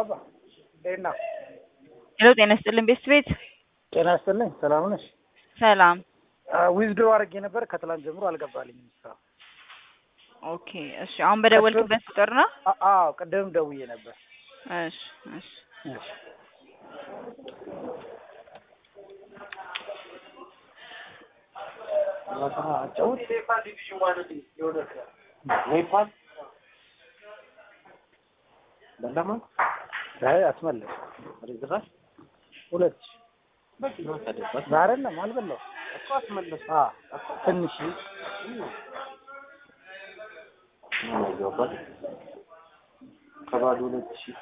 አባ እንዴት ነው? ሄሎ ጤና ይስጥልን ቤስት ቤት ጤና ይስጥልኝ። ሰላም ነሽ? ሰላም። ዊዝድሮ አድርጌ ነበር ከትላንት ጀምሮ አልገባልኝም። ስራ ኦኬ እሺ። አሁን በደወልክበት ቁጥር ነው? አ- አዎ ቅድም ደውዬ ነበር። እሺ እሺ። እሺ። አይ አስመለስ ሁለት ሺህ አይደለም አልበላሁም። አዎ ትንሽ ከባዶ ሁለት ሺህ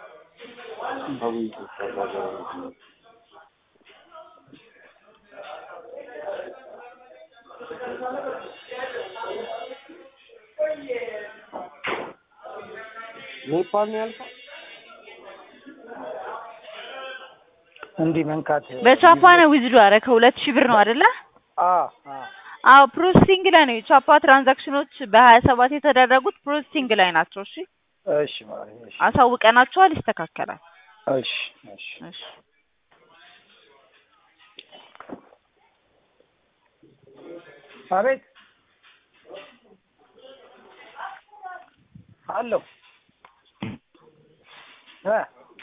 ኔፓል ነው ያልከው? እንዲህ መንካት በቻፓ ነው ዊዝዶ አደረከው። ሁለት ሺህ ብር ነው አይደለ? አዎ አዎ አዎ ፕሮሰሲንግ ላይ ነው። የቻፓ ትራንዛክሽኖች በሀያ ሰባት የተደረጉት ፕሮሰሲንግ ላይ ናቸው። እሺ እሺ ማሪ እሺ አሳውቀናቸዋል፣ ይስተካከላል። እሺ እሺ እሺ አቤት አለሁ እ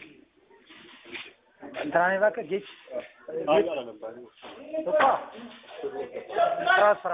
እንትና እባክህ ጌች እኮ ስራ ስራ